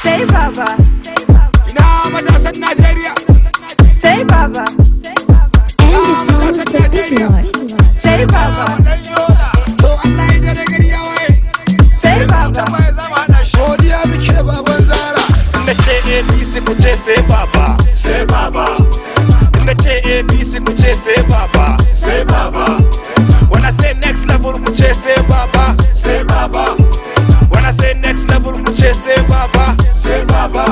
Sai baba, ina matasan Najeriya sai baba, And it's on the big lord. sai baba, dan yola to Allah ya dare gari ya waye sai baba, mai zama hada shi godiya muke baban zara Inda ce APC ku ce sai baba, sai baba. Inda ce APC ku ce sai baba, sai baba. When I say next level ku ce sai baba, sai baba. When I say next level ku ce sai baba, sai baba.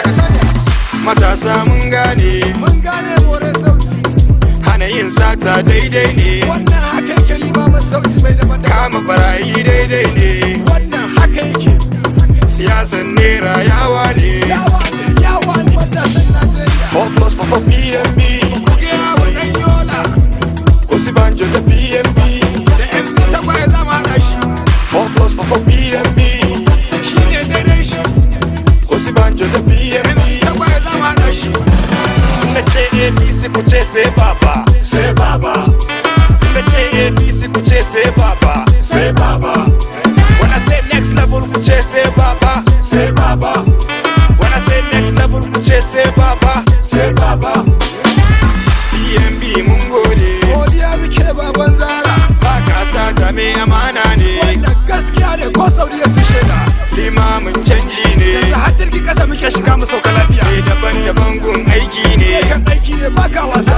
Matasa mun gane, mun gane more sauti hana yin sata daidai ne. wannan haka yake limamin sauti mai da manda Kama barayi daidai ne. wannan haka yake Siyasan nera yawa ne. yawa ne yawa ne matasan Najeriya 4 plus 4 for PMB. kuke yawa dan yola Osibanjo da PMB. da MC tagwaye zama hada shi 4 plus 4 for PMB. shi ne daidai shi Osibanjo da PMB. MC tagwaye zama hada shi Na ce APC ku ce sai baba, sai baba. Na ce APC ku ce sai baba, sai baba. When I say next level ku ce sai baba, sai baba. When I say next level ku ce sai baba, sai baba. PMB mun gode, godiya muke baban zara ba ka sata mai amana ne. wannan gaskiya ne ko saudiya su shaida Limamin canji ne, yanzu har jirgin kasa muke shiga mu sauka lafiya mai daban-daban gun aiki ne. kan aiki ne baka wasa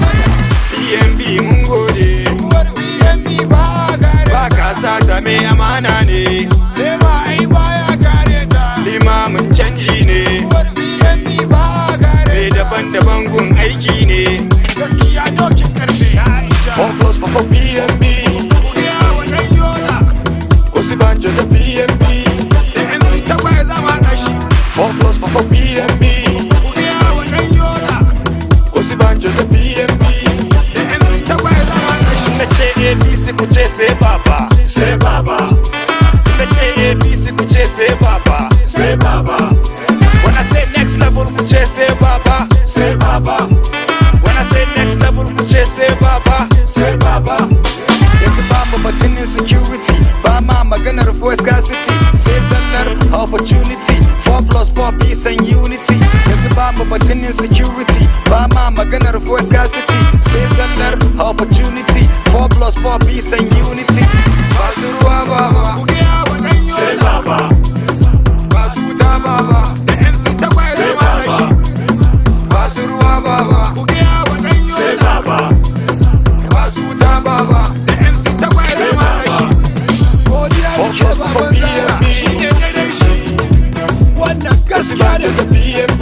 PMB mun gode. uwar BNB ba gare ba ka sata mai amana ne nema ai baya gare ta limamin canji ne uwar BNB ba gare mai daban-daban gun aiki ne gaskiya dokin karfe Aisha 4 plus 4 for BNB ya wannan yola Osibanjo da BNB da MC tagwaye zama hada shi 4 plus 4 for BNB ya wannan yola Osibanjo da BNB da MC tagwaye zama hada shi na ce APC ku ce sai baba sai baba na ce APC ku ce sai baba sai baba when I say next level ku ce sai baba sai baba when I say next level ku ce sai baba sai baba yanzu ba mu batun insecurity ba ma maganar voice scarcity sai zallar opportunity 4 plus 4 peace and unity yanzu ba mu batun insecurity ba ma maganar voice scarcity sai zallar opportunity 4 plus 4 peace and unity ba su ruwa baba ya wannan sai yola baba ba su wuta baba da MC tagwaye sai zama hada baba shi ba su ruwa baba ya wannan sai yola baba ba su wuta baba da MC tagwaye zama hada shi godiya muke Focus for baban zara BNB. shi ne daidai shi wannan gaskiya ne Osibanjo da BNB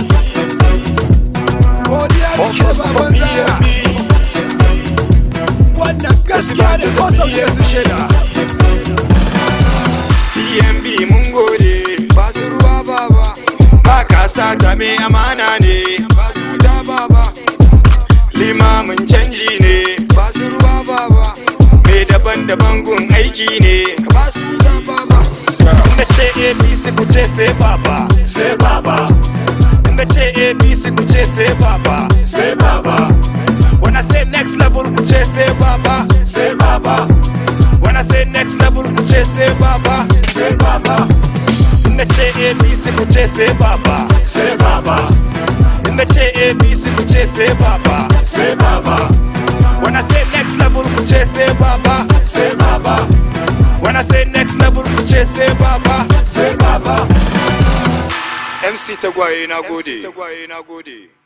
godiya muke Focus for baban zara BNB wannan gaskiya ne ko sauke su shaida PMB mun gode ba su ruwa baba ba ka sata mai amana ne ba su wuta baba limamin canji ne ba su ruwa baba mai daban-daban gun aiki ne ba su wuta baba inda ce APC ku ce sai baba sai baba inda ce APC ku ce sai baba sai baba when I say next level ku ce sai baba sai baba when I say next level ku ce sai baba sai baba inda ce APC ku ce sai baba sai baba inda ce APC ku ce sai baba sai baba when I say next level ku ce sai baba sai baba when I say next level ku ce sai baba sai baba MC Tagwaye na gode.